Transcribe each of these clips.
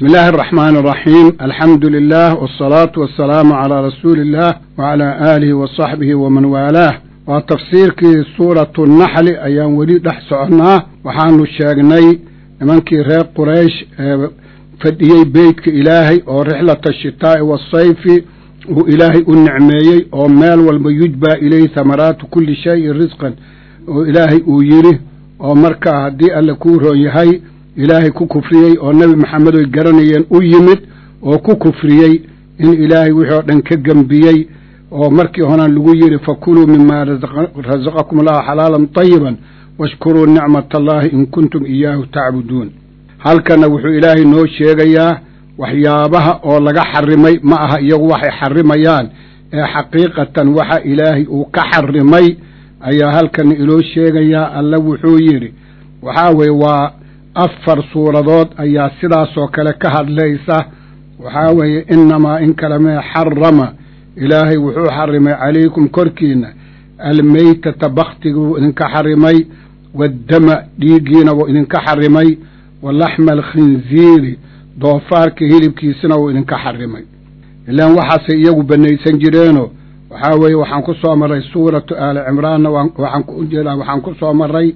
بسم الله الرحمن الرحيم الحمد لله والصلاة والسلام على رسول الله وعلى آله وصحبه ومن والاه وتفسيركي سورة النحل أيام ولي دحسعنا وحانو الشاقني منكي ريق قريش فديي بيتك إلهي أو رحلة الشتاء والصيف وإلهي النعميي أو مال والميجبى إليه ثمرات كل شيء رزقا وإلهي أويره أو مركا هدي ألا كورو يهي ilaahay ku kufriyey oo nebi maxamed oy garanayeen u yimid oo ku kufriyey in ilaahay wixii oo dhan ka gembiyey oo markii horaan lagu yidhi fakuluu mima rasaqakum allahu xalaalan tayiban washkuruu nicmat allahi in kuntum iyaahu tacbuduun halkana wuxuu ilaahay noo sheegayaa waxyaabaha oo laga xarimay ma aha iyagu waxay xarimayaan ee xaqiiqatan waxa ilaahay uu ka xarimay ayaa halkana inoo sheegayaa alla wuxuu yidhi waxaa weeye waa afar suuradood ayaa sidaasoo kale ka hadlaysa waxaa weeye inamaa in kale mee xarama ilaahay wuxuu xarimay calaykum korkiina almeytata baktiga wuu idinka xarimay waaddama dhiiggiina wuu idinka xarimay wa laxma alkhinziiri doofaarka hilibkiisina wuu idinka xarimay ilaan waxaasay iyagu banaysan jireenoo waxaa weeye waxaan ku soo marray suuratu aali cimraanna waxaan ku jeedaa waxaan ku soo marray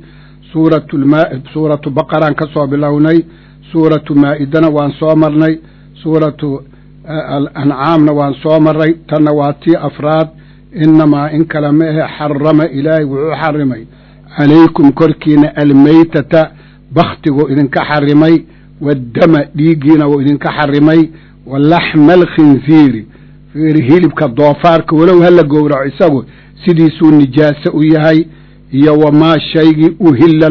suuratu baqaraan ka soo bilownay suuratu maa'idana waan soo marnay suuratu alancaamna waan soo marray tanna waa tii afraad inamaa in kale ma ahe xarama ilaahay wuxuu xarimay calaykum korkiina almeytata baktiguu idinka xarimay waaddama dhiiggiina wuu idinka xarimay wa laxma alkhinziiri fiiri hilibka doofaarka walow hala gowraco isagu sidiisuu nijaase u yahay iyo wamaa shaygii uhilla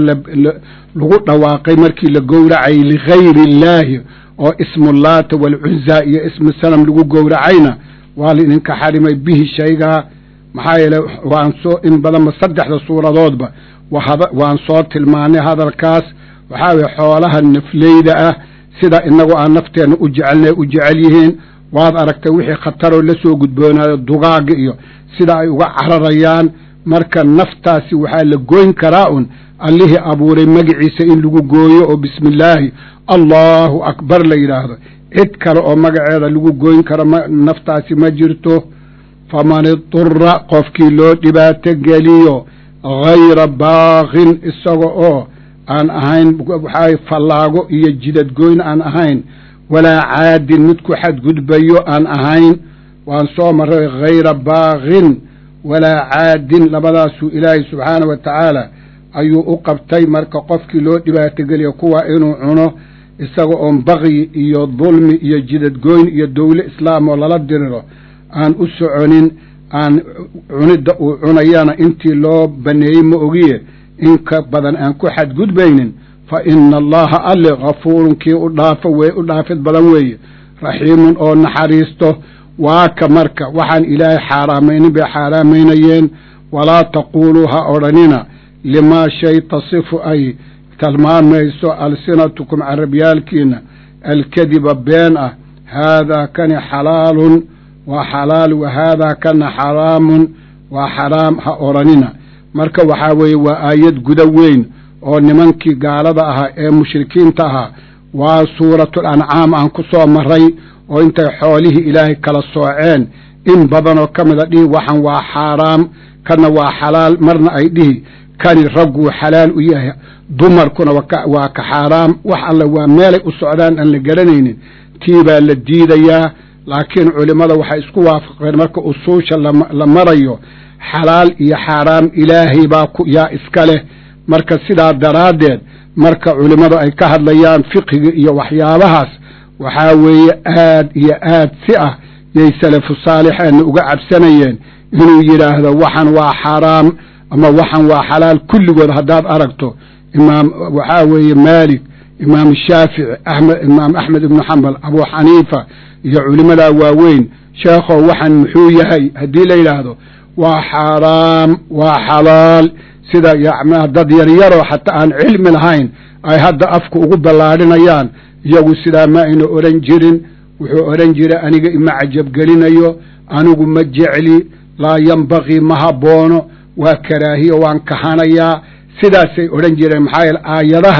lagu dhawaaqay markii la gowracay ligayri illaahi oo ismu laata waalcuzaa iyo ismu sanam lagu gowracayna waa la idinka xarimay bihi shaygaa maxaa yeele waan soo in badanba saddexda suuradoodba waan soo tilmaanay hadalkaas waxaa weye xoolaha nafleyda ah sida inagoo aan nafteenna u jecelna u jecel yihiin waad aragtay wixii khataroo la soo gudboonaayo dugaaga iyo sida ay uga cararayaan marka naftaasi waxaa la gooyn karaa un allihii abuuray magaciisa in lagu gooyo oo bismi illaahi allahu akbar la yidhaahdo cid kale oo magaceeda lagu gooyn karo naftaasi ma jirto faman idura qofkii loo dhibaato geliyo hayra baaqin isaga oo aan ahayn waxaa fallaago iyo jidadgoyn aan ahayn walaa caadin mid ku xadgudbayo aan ahayn waan soo marray hayra baaqin walaa caadin labadaasuu ilaahay subxaana wa tacaala ayuu u qabtay marka qofkii loo dhibaatogeliya kuwa inuu cuno isaga oon bakyi iyo dulmi iyo jidadgoyn iyo dowle islaam oo lala diriro aan u soconin aan cunidda uu cunayana intii loo baneeyey ma ogiye in ka badan aan ku xadgudbaynin fa ina allaha alle kafuurun kii u dhaafo wee u dhaafid badan weeye raxiimun oo naxariisto waaka marka waxaan ilaahay xaaraamaynin bay xaaraamaynayeen walaa taquuluu ha odhanina limaa shay tasifu ay tilmaamayso alsinatukum carabyaalkiina alkadiba been ah haadaa kani xalaalun waa xalaal wa haadaa kana xaraamun waa xaraam ha odhanina marka waxaa weeye waa aayad guda weyn oo nimankii gaalada ahaa ee mushrikiinta ahaa waa suuratul ancaam aan ku soo maray oo intay xoolihii ilaahay kala sooceen in badanoo ka mida dhihi waxan waa xaaraam kana waa xalaal marna ay dhihi kani ragguu xalaal u yahay dumarkuna waa ka xaaraam wax alle waa meelay u socdaan aan la garanaynin tii baa la diidayaa laakiin culimmada waxay isku waafaqeen marka usuusha la marayo xalaal iyo xaaraam ilaahay baa yaa iska leh marka sidaa daraaddeed marka culimmadu ay ka hadlayaan fiqiga iyo waxyaabahaas waxaa weeye aad iyo aad si ah yay salafu saalixeenna uga cabsanayeen inuu yidhaahdo waxan waa xaaraam ama waxan waa xalaal kulligood haddaad aragto imaam waxaa weeye maalik imaam shaafici axmed imaam axmed ibnu xambal abuu xaniifa iyo culimmadaa waaweyn sheekhow waxan muxuu yahay haddii la yidhaahdo waa xaaraam waa xalaal sida yacnaa dad yaryaroo xataa aan cilmi lahayn ay hadda afka ugu ballaadhinayaan iyagu sidaa ma ayna odhan jirin wuxuu odhan jiray aniga ima cajabgelinayo anigu ma jecli laa yambaqii ma haboono waa karaahiyo waan kahanayaa sidaasay odhan jireen maxaa yeele aayadahan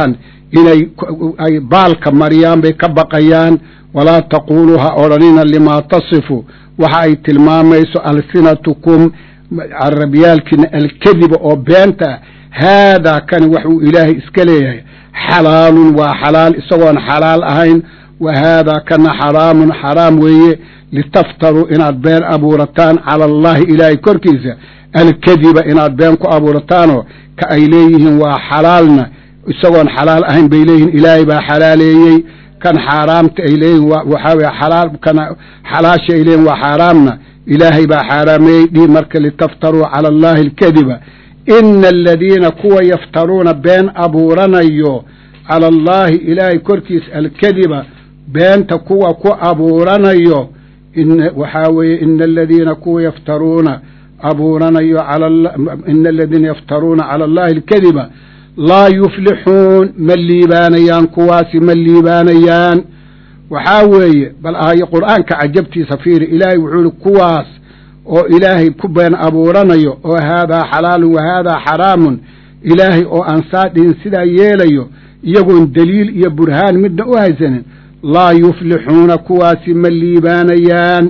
inay ay baalka mariyaan bay ka baqayaan walaa taquuluu ha odhanina limaa tasifu waxa ay tilmaamayso alsinatukum carabyaalkiina alkadiba oo beenta haadaa kani waxuu ilaahay iska leeyahay xalaalun waa xalaal isagoon xalaal ahayn wa haadaa kana xaraamun xaraam weeye litaftaruu inaad been abuurataan cala allahi ilaahay korkiisa alkadiba inaad been ku abuurataanoo ka ay leeyihiin waa xalaalna isagoon xalaal ahayn bay leeyihiin ilaahay baa xalaaleeyey kan xaaraamta ay leeyihin waxaa weye xalaal kan xalaasha ay leeyihin waa xaaraamna ilaahay baa xaaraameeyey dhii marka litaftaruu cala allahi alkadiba ina aladiina kuwa yaftaruuna been abuuranayo cala allaahi ilaahay korkiisa alkadiba beenta kuwa ku abuuranayo waxaa weeye ina aladiina kuwa yaftaruuna abuuranayo ina aladiina yaftaruuna cala allahi alkadiba laa yuflixuun ma liibaanayaan kuwaasi ma liibaanayaan waxaa weeye bal ahayo qur'aanka cajabtiisa fiiri ilaahay wuxuu ihi kuwaas oo ilaahay ku been abuuranayo oo haadaa xalaalun wa haadaa xaraamun ilaahay oo aan saa dhihin sidaa yeelayo iyagoon deliil iyo burhaan midna u haysanin laa yuflixuuna kuwaasi ma liibaanayaan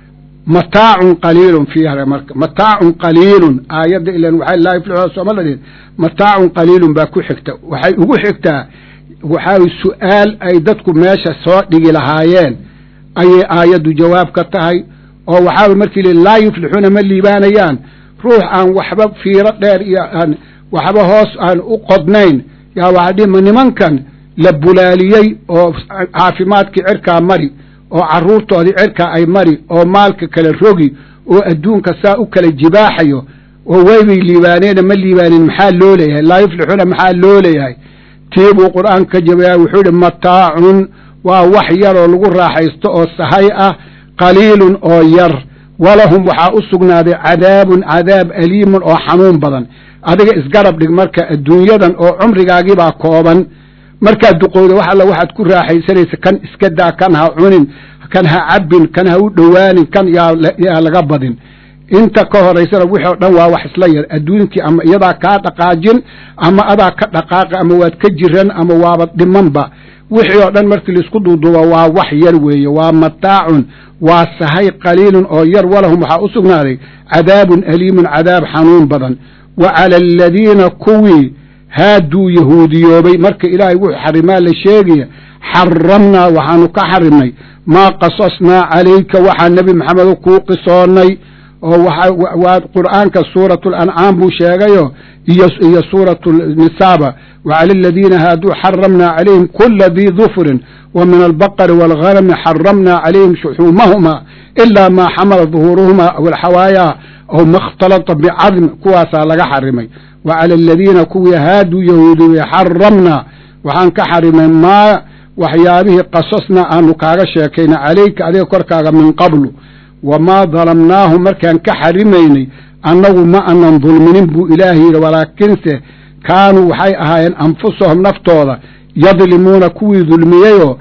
mataacun qaliilun fiiha marka mataacun qaliilun aayadda ilan waxay laa yuflixuuna sooma la dhihin mataacun qaliilun baa ku xigta waxay ugu xigtaa waxaa su-aal ay dadku meesha soo dhigi lahaayeen ayay aayaddu jawaab ka tahay oo waxaa markii li laa yuflixuuna ma liibaanayaan ruux aan waxba fiiro dheer iyo aan waxba hoos aan u qodnayn yaa waxaa dhihi ma nimankan la bulaaliyey oo caafimaadkii cirkaa mari oo carruurtoodii cirkaa ay mari oo maalka kala rogi oo adduunka saa u kala jibaaxayo oo waybay liibaaneena ma liibaanin maxaa loo leeyahay laa yuflixuuna maxaa loo leeyahay tii buu qur'aanka ka jawaaya wuxuu ihi mataacun waa wax yaroo lagu raaxaysto oo sahay ah qaliilun oo yar walahum waxaa u sugnaaday cadaabun cadaab aliimun oo xanuun badan adiga isgarab dhig marka adduunyadan oo cumrigaagibaa kooban markaad duqowda wax alla waxaad ku raaxaysanaysa kan iska daa kan ha cunin kan ha cabbin kan ha u dhowaanin kan yaa laga badin inta ka horaysana wixii o dhan waa wax isla yar adduunkii ama iyadaa kaa dhaqaajin ama adaa ka dhaqaaqa ama waad ka jiran ama waaba dhimanba wixii oo dhan markii laisku duuduuba waa wax yar weeye waa mataacun waa sahay qaliilun oo yar walahum waxaa u sugnaaday cadaabun aliimun cadaab xanuun badan wa cala aladiina kuwii haaduu yahuudiyoobay marka ilaahay wuxuu xarimaa la sheegaya xaramnaa waxaanu ka xarimnay maa qasasnaa calayka waxaa nebi maxamedo kuu qisoonnay oo waa qur'aanka suuratu lancaam buu sheegayo iyo suuratu nisaaba wacala aladiina haaduu xaramnaa calayhim kula dii dufrin wa min albaqari waalghanami xaramnaa calayhim shuxuumahuma ilaa maa xamala duhuuruhuma aw alxawaayaa aw ma اkhtalata bicadm kuwaasaa laga xarimay wa cala aladiina kuwii haaduu yahuudiyey xaramnaa waxaan ka xarimay maa waxyaabihii qasasnaa aanu kaaga sheekayna calayka adiga korkaaga min qablu wamaa dalamnaahum markaan ka xarimaynay annagu ma anan dulminin buu ilaahay yidhi walaakinse kaanuu waxay ahaayeen anfusahum naftooda yadlimuuna kuwii dulmiyeyoo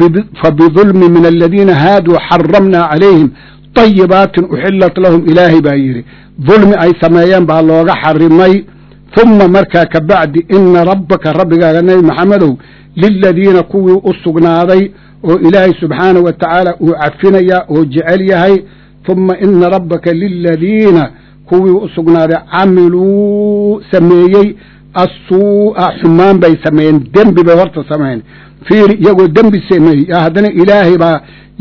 fa bidulmi min aladiina haaduu xaramnaa calayhim طayibaatin uxilat lahum ilaahay baa yidhi dulmi ay sameeyeen baa looga xarimay humma markaa ka bacdi ina rabbaka rabbigaaga nebi maxamedow liladiina kuwii u sugnaaday oo ilaahay subxaanahu wa tacaala uu cafinayaa oo jecel yahay humma ina rabbaka liladiina kuwii u sugnaaday camiluu sameeyey assuu'a xumaan bay sameeyeen dembi bay horta sameeyeen fiiri iyagoo dembi sameeyey yaa haddana ilaahay baa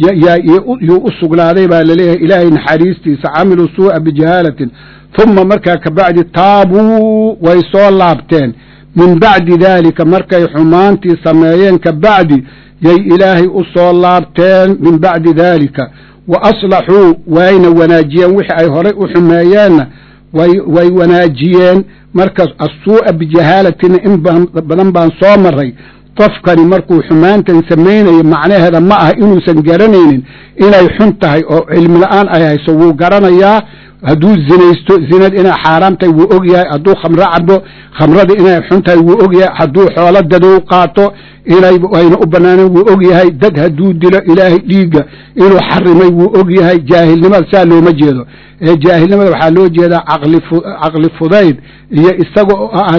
yuu u sugnaaday baa laleeyahay ilaahay naxariistiisa camiluu suu'a bijahaalatin humma markaa ka bacdi taabuu way soo laabteen min bacdi daalika markay xumaantii sameeyeen ka bacdi yay ilaahay u soo laabteen min bacdi daalika wa aslaxuu wayna wanaajiyeen wixii ay horay u xumeeyeenna way wanaajiyeen markaas assuu'a bijahaalatina in badan baan soo maray qofkani markuu xumaantan samaynayo macnaheeda ma aha inuusan garanaynin inay xun tahay oo cilmi la-aan ay hayso wuu garanayaa hadduu zinaysto zinad inay xaaraam tahay wuu og yahay hadduu khamro cabo khamrada inay xun tahay wuu og yahay hadduu xoolo dadow qaato inay ayna u banaaneen wuu og yahay dad hadduu dilo ilaahay dhiigga inuu xarimay wuu og yahay jaahilnimada saa looma jeedo ee jaahilnimada waxaa loo jeedaa caqli fudayd iyo isaga oo aan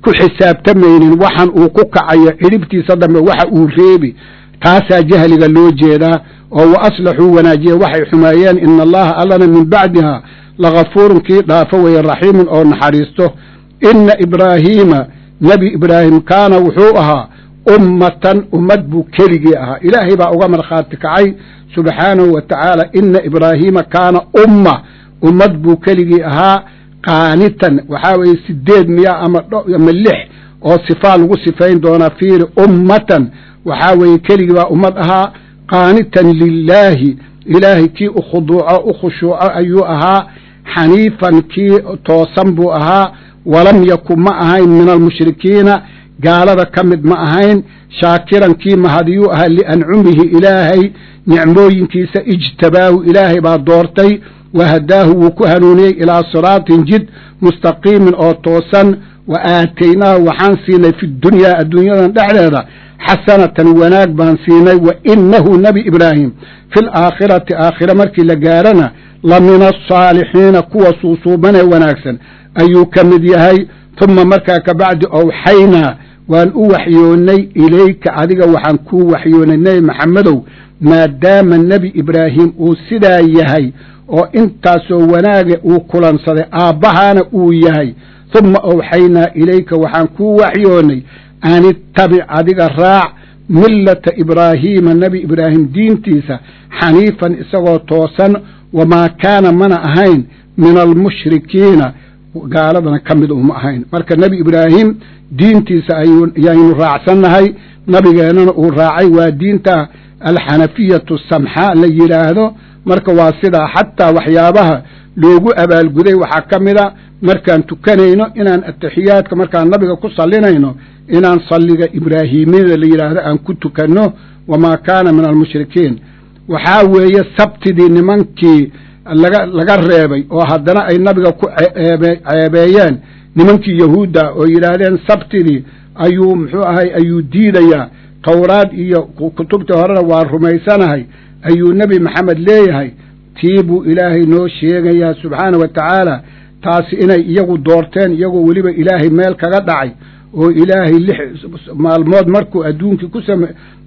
ku xisaabtamaynin waxan uu ku kacayo cidhibtiisa dambe waxa uu reebi taasaa jahliga loo jeedaa oo wa aslaxuu wanaajiye waxay xumeeyeen ina allaha allana min bacdiha lagafuurun kii dhaafo weeye raxiimun oo naxariisto ina ibraahiima nebi ibraahim kaana wuxuu ahaa ummatan ummad buu keligii ahaa ilaahay baa uga markhaati kacay subxaanahu wa tacaala ina ibraahiima kaana umma ummad buu keligii ahaa qaanitan waxaa weeye sideed miya ama ama lix oo sifaa lagu sifayn doonaa fiiri ummatan waxaa weeye keligii baa ummad ahaa qaanitan lilaahi ilaahay kii u khuduuco u khushuuco ayuu ahaa xaniifan kii toosan buu ahaa walam yakun ma ahayn min almushrikiina gaalada ka mid ma ahayn shaakiran kii mahadiyuu ahaa liancumihi ilaahay nicmooyinkiisa ijtabaahu ilaahay baa doortay wahadaahu wuu ku hanuuniyey ilaa siraatin jid mustaqiimin oo toosan wa aataynaahu waxaan siinay fi dunyaa adduunyadan dhexdeeda xasanatan wanaag baan siinay wa inahu nebi ibraahim fi laakhirati aakhira markii la gaarana la min asaalixiina kuwa suusuubanee wanaagsan ayuu ka mid yahay tuma markaa kabacdi owxaynaa waan u waxyoonnay ilayka adiga waxaan kuu waxyoonnay nebi maxamedow maadaama nebi ibraahim uu sidaa yahay oo intaasoo wanaaga uu kulansaday aabbahaana uu yahay tuma owxaynaa ilayka waxaan kuu waxyoonnay an ittabic adiga raac millata ibraahiima nebi ibraahim diintiisa xaniifan isagoo toosan wamaa kaana mana ahayn min almushrikiina gaaladana ka mid uma ahayn marka nebi ibraahim diintiisa ayaynu raacsannahay nabigeennana uu raacay waa diinta alxanafiyatu samxaa la yidhaahdo marka waa sidaa xataa waxyaabaha loogu abaalguday waxaa ka mid a markaan tukanayno inaan atixiyaadka markaan nabiga ku sallinayno inaan salliga ibraahimiyada la yidhaahdo aan ku tukanno wamaa kaana min almushrikiin waxaa weeye sabtidii nimankii laga laga reebay oo haddana ay nabiga ku ceebeeyeen nimankii yahuudda oo yidhaahdeen sabtidii ayuu muxuu ahay ayuu diidayaa towraad iyo kutubtii horena waa rumaysanahay ayuu nebi maxamed leeyahay tii buu ilaahay noo sheegayaa subxaana wa tacaala taasi inay iyagu doorteen iyagoo weliba ilaahay meel kaga dhacay oo ilaahay lix maalmood markuu adduunkii ku same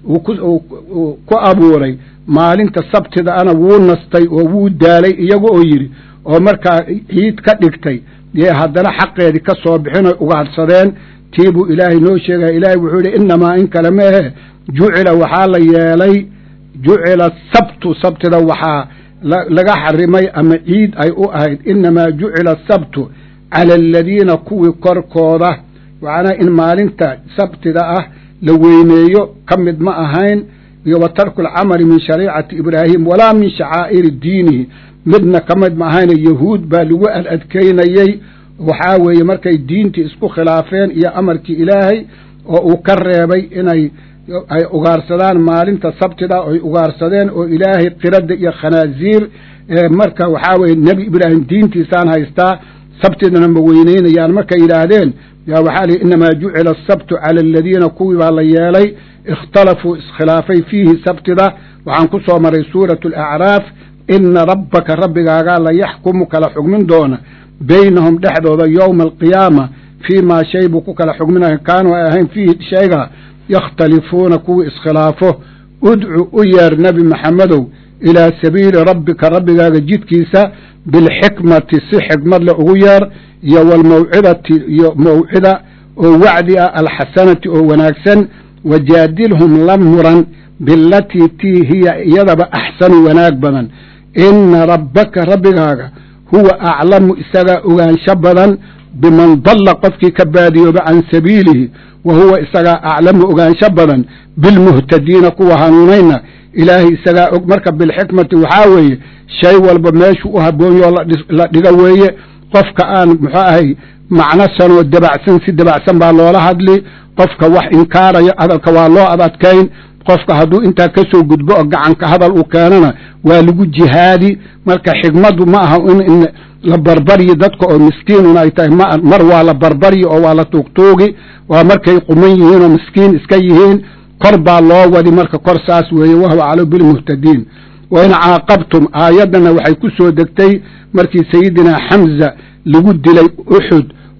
ku abuuray maalinta sabtida ana wuu nastay oo wuu daalay iyaga oo yidhi oo markaa ciid ka dhigtay dee haddana xaqeedii ka soo bixin oy ugaadhsadeen tii buu ilaahay noo sheegaya ilaahay wuxuu yidhi innamaa in kale meehe jucila waxaa la yeelay jucila sabtu sabtida waxaa laga xarimay ama ciid ay u ahayd innamaa jucila sabtu cala aladiina kuwii korkooda macnaa in maalinta sabtida ah la weyneeyo ka mid ma ahayn iyo wa tarku alcamali min shariicati ibraahim walaa min shacaa'iri diinihi midna ka mid ma ahayne yahuud baa lagu adadkaynayey waxaa weeye markay diintii isku khilaafeen iyo amarkii ilaahay oo uu ka reebay inay ay ugaarsadaan maalinta sabtida oy ugaarsadeen oo ilaahay qiradda iyo khanaaziir marka waxaa weeye nebi ibraahim diintiisaan haystaa sabtidana ma weyneynayaan markay yidhaahdeen yaa waxaa lihi innamaa jucila asabtu cala aladiina kuwii baa la yeelay ikhtalafuu iskhilaafay fiihi sabtida waxaan ku soo maray suuratu alacraaf ina rabbaka rabbigaagaa la yaxkumu kala xugmin doona beynahum dhexdooda yowma alqiyaama fii maa shay buu ku kala xugminaya kaanuu ay ahayn fiihi shayga yakhtalifuuna kuwii iskhilaafo udcu u yeer nebi maxamedow ilaa sabiili rabbika rabbigaaga jidkiisa bilxikmati si xikmad le ugu yeer iyo walmawcidati iyo mawcida oo wacdi ah alxasanati oo wanaagsan wajaadilhum la muran bilatii tii hiya iyadaba axsanu wanaag badan ina rabbaka rabbigaaga huwa aclamu isagaa ogaansho badan biman dalla qofkii ka baadiyooba can sabiilihi wa huwa isagaa aclamu ogaansho badan bilmuhtadiina kuwa hanuunayna ilaahay isagaa og marka bilxikmati waxaa weeye shay walba meeshuu u habboonyoo la dhigo weeye qofka aan muxuu ahay macno sanoo dabacsan si dabacsan baa loola hadli qofka wax inkaaraya hadalka waa loo adadkayn qofka hadduu intaa ka soo gudbo oo gacanka hadal uu keenana waa lagu jihaadi marka xigmaddu ma aha in la barbaryi dadka oo miskiinun ay tahay mar waa la barbaryi oo waa la tuugtuugi waa markay quman yihiin oo miskiin iska yihiin kor baa loo wadi marka kor saas weeye wahuwa aclamu bilmuhtadiin wain caaqabtum aayaddana waxay ku soo degtay markii sayidinaa xamza lagu dilay uxud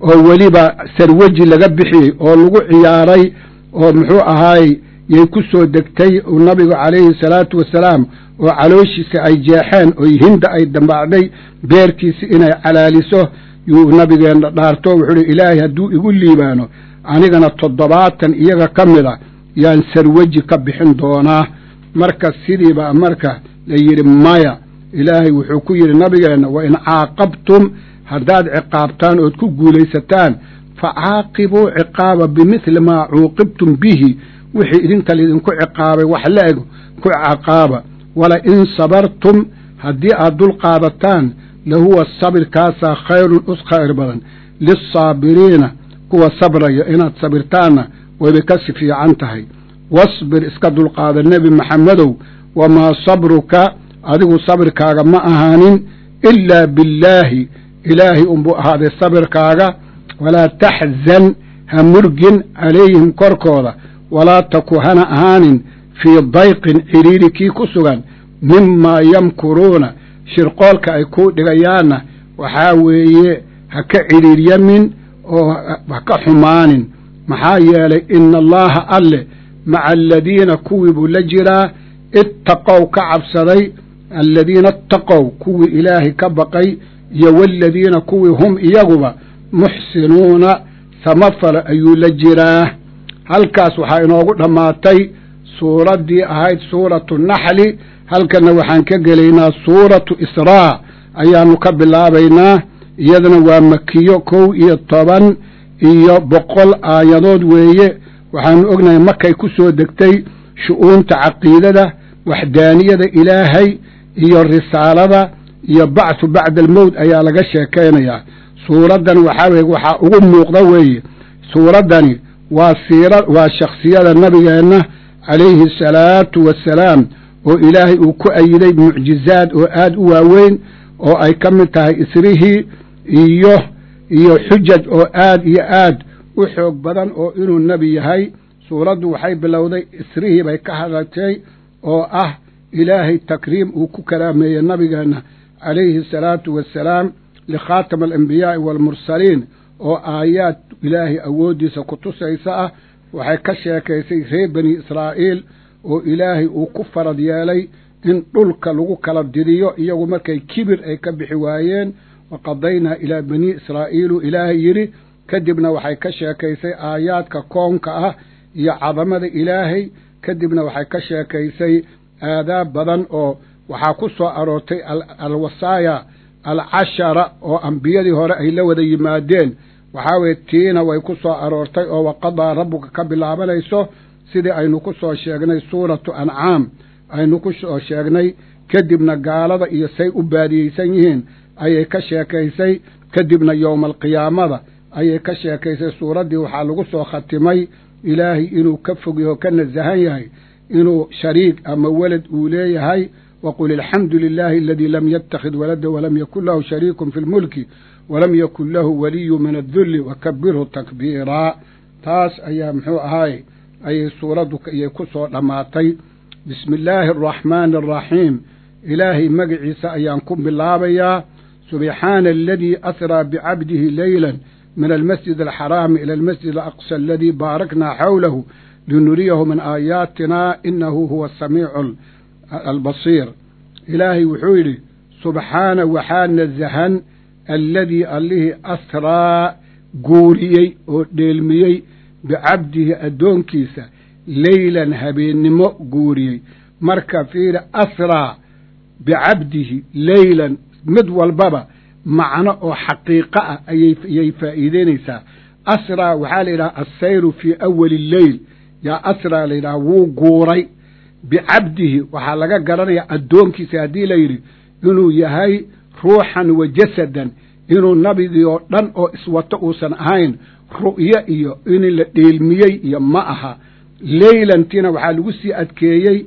oo weliba sarwaji laga bixiyey oo lagu ciyaaray oo muxuu ahaay yay ku soo degtay nabigu calayhi salaatu wasalaam oo calooshiisa ay jeexeen oo hinda ay dambacday beerkiisi inay calaaliso yuu nabigeenna dhaarto wuxuu uhi ilaahay hadduu igu liibaano anigana toddobaatan iyaga ka mid a yaan sarwaji ka bixin doonaa marka sidiiba marka la yidhi maya ilaahay wuxuu ku yidhi nabigeenna wa in caaqabtum haddaad ciqaabtaan ood ku guulaysataan fa caaqibuu ciqaaba bimithli maa cuuqibtum bihi wixii idinka laydinku ciqaabay wax la eg ku ciqaaba wala in sabartum haddii aad dul qaadataan lahuwa sabirkaasaa khayrun us khayr badan lisaabiriina kuwa sabraya inaad sabirtaanna wayba kasi fiican tahay wasbir iska dulqaada nebi maxamedow wamaa sabruka adigu sabirkaaga ma ahaanin ilaa billaahi ilaahay unbuu ahaaday sabirkaaga walaa taxzan ha murgin calayhim korkooda walaa taku hana ahaanin fii dayqin cidhiiri kii ku sugan mimaa yamkuruuna shirqoolka ay kuu dhigayaanna waxaa weeye ha ka cidhiiryamin oo ha ka xumaanin maxaa yeelay ina allaaha alle maca aladiina kuwii buu la jiraa ittaqow ka cabsaday aladiina ittaqow kuwii ilaahay ka baqay iyo waaladiina kuwii hum iyaguba muxsinuuna samafala ayuu la jiraa halkaas waxaa inoogu dhammaatay suuraddii ahayd suuratu naxli halkanna waxaan ka gelaynaa suuratu israa ayaannu ka bilaabaynaa iyadana waa makiyo kow iyo toban iyo boqol aayadood weeye waxaanu ognahay markay ku soo degtay shu'uunta caqiidada waxdaaniyada ilaahay iyo risaalada iyo bacthu bacda almowt ayaa laga sheekaynayaa suuraddan waxaa weye waxaa ugu muuqda weeye suuraddani waa siira waa shakhsiyada nabigeenna calayhi asalaatu wassalaam oo ilaahay uu ku ayiday mucjizaad oo aad u waaweyn oo ay ka mid tahay isrihii iyo iyo xujaj oo aad iyo aad u xoog badan oo inuu nebi yahay suuraddu waxay bilowday isrihii bay ka hadlatay oo ah ilaahay takriim uu ku karaameeyey nabigeenna calayhi asalaatu wassalaam likhaatama alambiyaai waalmursaliin oo aayaad ilaahay awooddiisa ku tusaysa ah waxay ka sheekaysay reer bani israa'iil oo ilaahay uu ku farad yeelay in dhulka lagu kala didiyo iyagu markay kibir ay ka bixi waayeen wa qadaynaa ilaa banii israa'iilu ilaahay yidhi kadibna waxay ka sheekaysay aayaadka koonka ah iyo cadamada ilaahay kadibna waxay ka sheekaysay aadaab badan oo waxaa ku soo aroortay alwasaaya alcashara oo ambiyadii hore ay la wada yimaadeen waxaa weye tiina way ku soo aroortay oo waqadaa rabbuka ka bilaabanayso sidii aynu ku soo sheegnay suuratu ancaam aynu ku soo sheegnay kadibna gaalada iyo say u baadiyeysan yihiin ayay ka sheekaysay kadibna yowma alqiyaamada ayay ka sheekaysay suuraddii waxaa lagu soo khatimay ilaahay inuu ka fog yaho ka nasahan yahay inuu shariik ama welad uu leeyahay waqul alxamdu lilaahi aladii lam yattakhid walada walam yakun lahu shariikun fi lmulki walam yakun lahu waliyu min addulli wakabirhu takbiiraa taas ayaa muxuu ahaay ayay suuraddu iyay ku soo dhammaatay bismi illaahi araxmaani araxiim ilaahay magaciisa ayaan ku bilaabayaa subxaana aladii asraa bicabdihi leylan min almasjid alxaraami ila almasjid alaqsa aladii baaraknaa xawlahu linuriyahu min aayaatina inahu huwa asamiicu albasiir ilaahay wuxuu yidhi subxaana waxaa nasahan alladii allihii asraa guuriyey oo dheelmiyey bicabdihi addoonkiisa leylan habeennimo guuriyey marka fiiri asraa bicabdihi leylan mid walbaba macno oo xaqiiqo ah ayayay faa'iideynaysaa asraa waxaa la yidhaha assayru fii awali lleyl yaa asraa la yidhaha wuu guuray bicabdihi waxaa laga garanayaa addoonkiisa haddii la yidhi inuu yahay ruuxan wa jasadan inuu nabigii oo dhan oo iswato uusan ahayn ru'yo iyo in la dheelmiyey iyo ma aha leylantiina waxaa lagu sii adkeeyey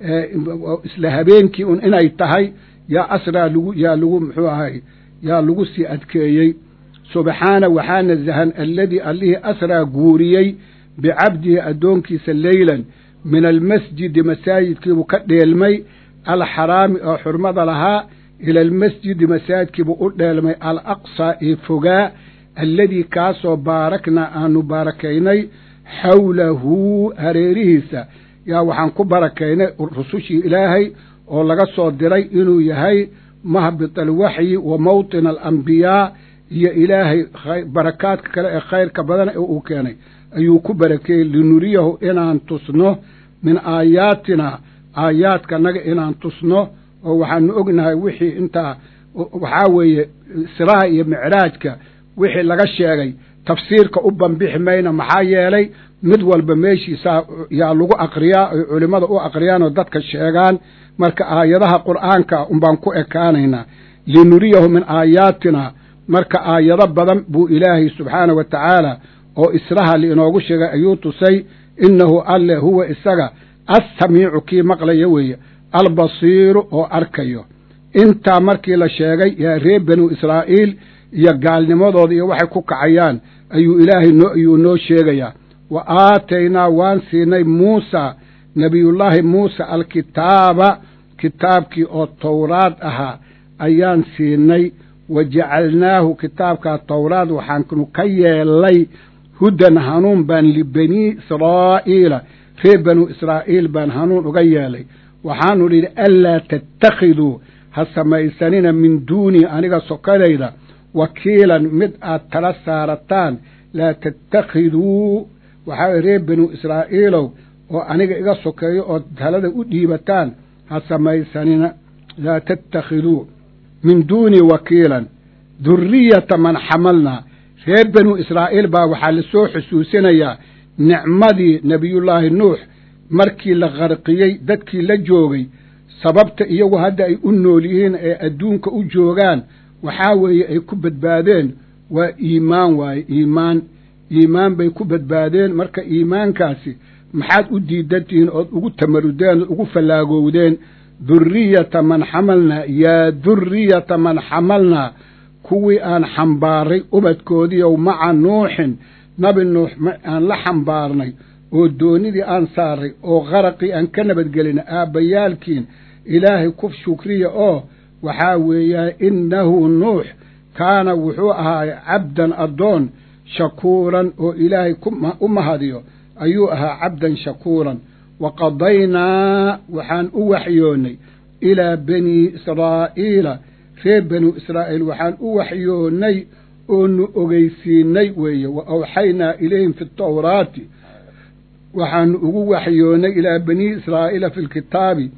isla habeenkii un inay tahay yaa asraa lagu yaa lagu muxuu ahay yaa lagu sii adkeeyey subxaana waxaa nasahan alladii allihii asraa guuriyey bicabdihi addoonkiisa leylan min almasjidi masaajidkiibuu ka dheelmay alxaraami oo xurmada lahaa ila almasjidi masaajidkiibuu u dheelmay alaqsaa ee fogaa alladii kaasoo baaraknaa aanu barakaynay xawlahu hareerihiisa yaa waxaan ku barakaynay rusushii ilaahay oo laga soo diray inuu yahay mahbit alwaxyi wa mawطina alambiyaa iyo ilaahay barakaadka kale ee khayrka badan ee uu keenay ayuu ku barakeeyey linuriyahu inaan tusno min aayaatina aayaadkanaga inaan tusno oo waxaanu ognahay wixii intaa waxaa weeye siraha iyo micraajka wixii laga sheegay tafsiirka u banbixi mayna maxaa yeelay mid walba meeshiisaa yaa lagu aqriyaa ay culimmada u aqriyaan oo dadka sheegaan marka aayadaha qur'aanka unbaan ku ekaanaynaa linuriyahu min aayaatina marka aayado badan buu ilaahay subxaana wa tacaala oo israha liinoogu sheegay ayuu tusay innahu alle huwa isaga assamiicu kii maqlaya weeye albasiiru oo arkayo intaa markii la sheegay yaa reer banu israa'iil iyo gaalnimadooda iyo waxay ku kacayaan ayuu ilaahay noo ayuu noo sheegayaa wa aataynaa waan siinay muusa nebiyullaahi muusa alkitaaba kitaabkii oo towraad ahaa ayaan siinay wa jacalnaahu kitaabkaa towraad waxaanu ka yeelay hudan hanuun baan libanii israa'iila reer banu israa'iil baan hanuun uga yeelay waxaanu idhi anlaa tattakhiduu ha samaysanina min duunii aniga sokadayda wakiilan mid aad tala saarataan laa tattakhiduu waxaa reer banu israa'iilow oo aniga iga sokeeyo ood talada u dhiibataan ha samaysanina laa tattakhiduu min duunii wakiilan duriyata man xamalnaa reer banu israa'iil baa waxaa la soo xusuusinayaa nicmadii nebiyullaahi nuux markii la qarqiyey dadkii la joogay sababta iyagu hadda ay u nool yihiin ee adduunka u joogaan waxaa weeye ay ku badbaadeen waa iimaan waaye iimaan iimaan bay ku badbaadeen marka iimaankaasi maxaad u diidantihiin ood ugu tamarudeen ood ugu fallaagowdeen duriyata man xamalnaa yaa duriyata man xamalnaa kuwii aan xambaaray ubadkoodiiow maca nuuxin nabi nuux aan la xambaarnay oo doonidii aan saaray oo qaraqii aan ka nabadgelina aabbayaalkiin ilaahay ku shukriya oo waxaa weeyaan innahu nuux kaana wuxuu ahaay cabdan addoon shakuuran oo ilaahay u mahadiyo ayuu ahaa cabdan shakuuran wa qadaynaa waxaan u waxyoonnay ilaa banii israa'iila reer banu israa'iil waxaan u waxyoonnay oonu ogeysiinay weeye wa awxaynaa ilayhim fi tawraati waxaanu ugu waxyoonnay ilaa banii israa'iila fi lkitaabi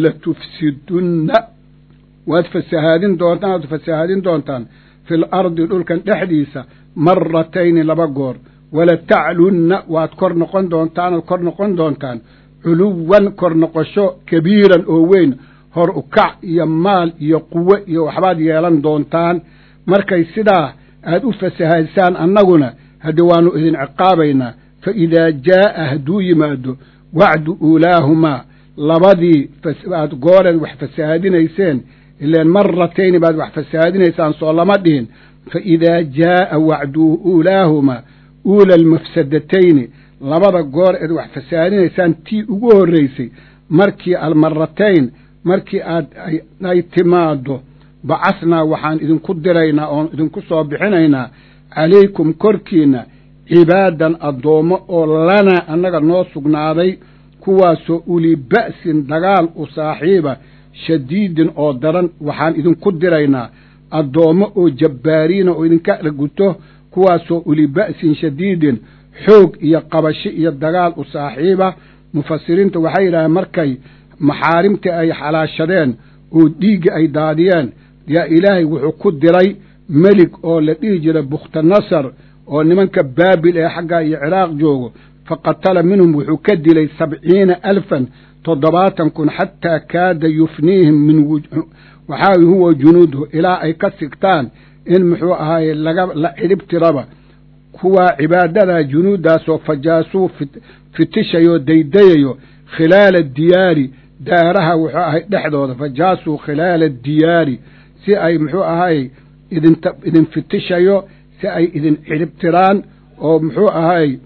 latufsidunna waad fasahaadin doontaan waad fasahaadin doontaan fi lardi dhulkan dhexdiisa maratayni laba goor walataclunna waad kor noqon doontaan oad kor noqon doontaan culuwan kor noqosho kabiiran oo weyn hor ukac iyo maal iyo quwo iyo waxbaad yeelan doontaan markay sidaa aad u fasahaysaan annaguna hadde waannu idin ciqaabaynaa fa idaa jaa'a hadduu yimaado wacdu uulaahumaa labadii aad gooreed wax fasahaadinayseen ileen maratayni baad wax fasahaadinaysaan soo lama dhihin fa idaa jaa'a wacdu uulaahumaa uula almafsadatayni labada goor eed wax fasahaadinaysaan tii ugu horraysay markii almaratayn markii aad ay timaaddo bacasnaa waxaan idinku diraynaa oon idinku soo bixinaynaa calaykum korkiinna cibaadan addoommo oo lanaa annaga noo sugnaaday kuwaasoo uli ba'sin dagaal u saaxiiba shadiidin oo daran waxaan idinku diraynaa addoommo oo jabbaariina oo idinka arguto kuwaasoo uli ba'sin shadiidin xoog iyo qabasho iyo dagaal u saaxiiba mufasiriinta waxay yidhaaheen markay maxaarimtii ay xalaashadeen oo dhiigga ay daadiyeen yaa ilaahay wuxuu ku diray melig oo la dhihi jiray bukhtanasar oo nimanka baabil ee xaggaa iyo ciraaq joogo fa qatala minhum wuxuu ka dilay sabciina alfan toddobaatan kun xataa kaada yufniihim min waxaa huwa junuuduhu ilaa ay ka sigtaan in muxuu ahaaye laga la cidhib tiraba kuwaa cibaadadaa junuuddaasoo fajaasuu fitishayoo daydayayo khilaala diyaari daaraha wuxuu ahay dhexdooda fajaasuu khilaala diyaari si ay muxuu ahay idin idin fitishayo si ay idin cidhibtiraan oo muxuu ahay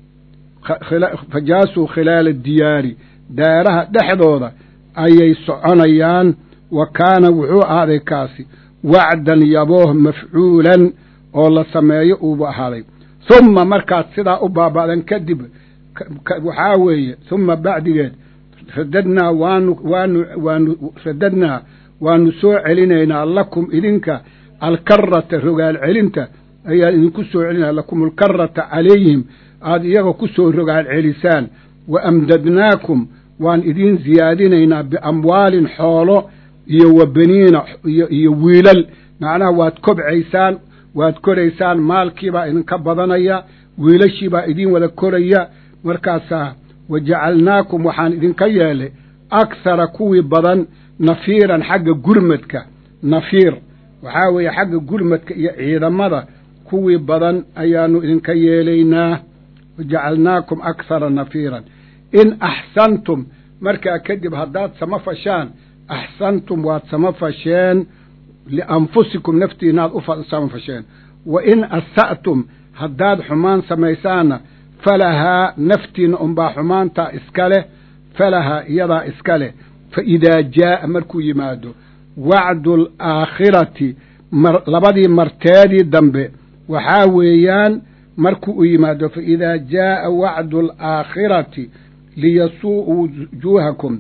fajaasuu khilaala diyaari daaraha dhexdooda ayay soconayaan wa kaana wuxuu ahaaday kaasi wacdan yabooh mafcuulan oo la sameeyo uuba ahaaday humma markaad sidaa u baaba'dan kadib waxaa weeye humma bacdigeed radadnaa waanu waanu waanu radadnaa waanu soo celinaynaa lakum idinka alkarata rogaal celinta ayaan idinku soo celinaa lakum alkarata calayhim aada iyaga ku soo rogaal celisaan wa amdadnaakum waan idiin siyaadinaynaa biamwaalin xoolo iyo wa beniina iyo iyo wiilal macnaha waad kobcaysaan waad koraysaan maalkiibaa idinka badanaya wiilashiibaa idiin wada koraya markaasaa wa jacalnaakum waxaan idinka yeelay akhara kuwii badan nafiiran xagga gurmadka nafiir waxaa weeye xagga gurmadka iyo ciidamada kuwii badan ayaanu idinka yeelaynaa wa jacalnaakum akhara nafiiran in axsantum markaa kadib haddaad sama fashaan axsantum waad sama fasheen lianfusikum naftiinaad u sama fasheen wa in asa'tum haddaad xumaan samaysaanna falahaa naftiinna unbaa xumaantaa iska leh falahaa iyadaa iska leh fa idaa jaa'a markuu yimaado wacdu alaakhirati labadii marteedii dambe waxaa weeyaan markuu u yimaado fa idaa jaa'a wacdu alaakhirati liyasuu'uu wujuuhakum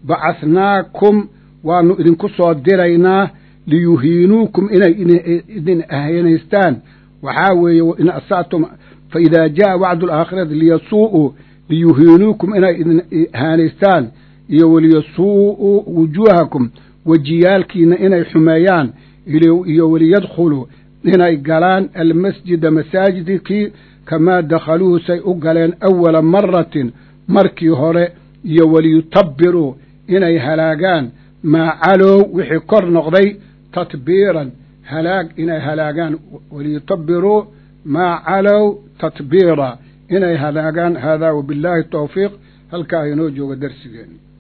bacasnaakum waanu idinku soo diraynaa liyuhiinuukum inay idin ahaynaystaan waxaa weeye in asatum fa idaa jaa'a wacdu alaakhirati liyasuu'uu liyuhiinuukum inay idin ahaanaystaan iyo waliyasuu'uu wujuuhakum wejiyaalkiina inay xumeeyaan iyo waliyadkhuluu inay galaan almasjida masaajidkii kamaa dakhaluuhu say u galeen awala maratin markii hore iyo waliyutabiruu inay halaagaan maa calow wixii kor noqday tatbiiran halaag inay halaagaan waliyutabiruu maa calow tatbiira inay halaagaan haadaa wabillaahi tawfiiq halkaa inoo jooga darsigeeni